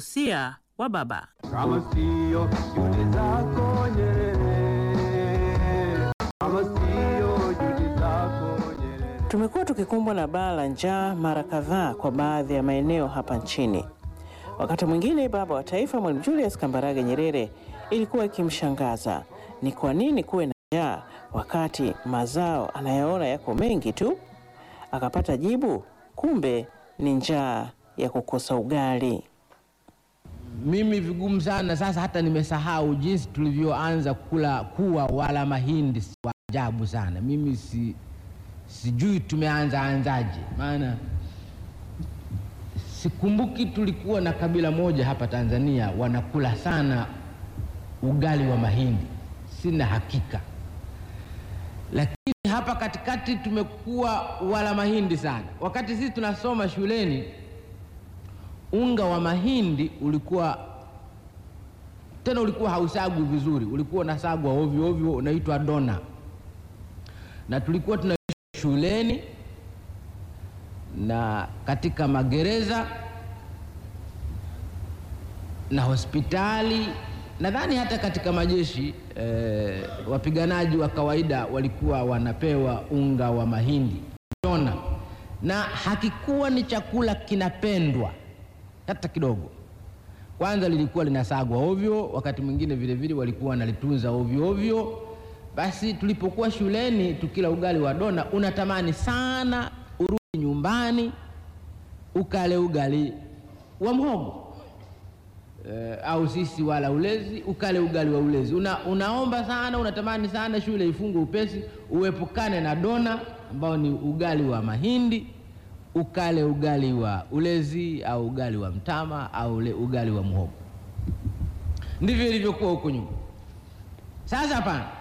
usia wa baba. Kama sio juhudi zako Nyerere, kama sio juhudi zako Nyerere. Tumekuwa tukikumbwa na baa la njaa mara kadhaa kwa baadhi ya maeneo hapa nchini. Wakati mwingine baba wa taifa Mwalimu Julius Kambarage Nyerere ilikuwa ikimshangaza ni kwa nini kuwe na njaa wakati mazao anayaona yako mengi tu. Akapata jibu, kumbe ni njaa ya kukosa ugali. Mimi vigumu sana sasa, hata nimesahau jinsi tulivyoanza kula kuwa wala mahindi. si wa ajabu sana, mimi si, sijui tumeanza anzaje, maana sikumbuki. Tulikuwa na kabila moja hapa Tanzania wanakula sana ugali wa mahindi, sina hakika, lakini hapa katikati tumekuwa wala mahindi sana. Wakati sisi tunasoma shuleni unga wa mahindi ulikuwa tena, ulikuwa hausagwi vizuri, ulikuwa unasagwa ovyo ovyo, unaitwa dona, na tulikuwa tunaishi shuleni na katika magereza na hospitali, nadhani hata katika majeshi eh, wapiganaji wa kawaida walikuwa wanapewa unga wa mahindi dona, na hakikuwa ni chakula kinapendwa hata kidogo. Kwanza lilikuwa linasagwa ovyo, wakati mwingine vile vile walikuwa wanalitunza ovyo ovyo. Basi tulipokuwa shuleni tukila ugali wa dona, unatamani sana urudi nyumbani ukale ugali wa mhogo e, au sisi wala ulezi, ukale ugali wa ulezi. Una, unaomba sana, unatamani sana shule ifungwe upesi, uepukane na dona ambao ni ugali wa mahindi ukale ugali wa ulezi au ugali wa mtama au ule ugali wa muhogo. Ndivyo ilivyokuwa huko nyuma. Sasa hapana,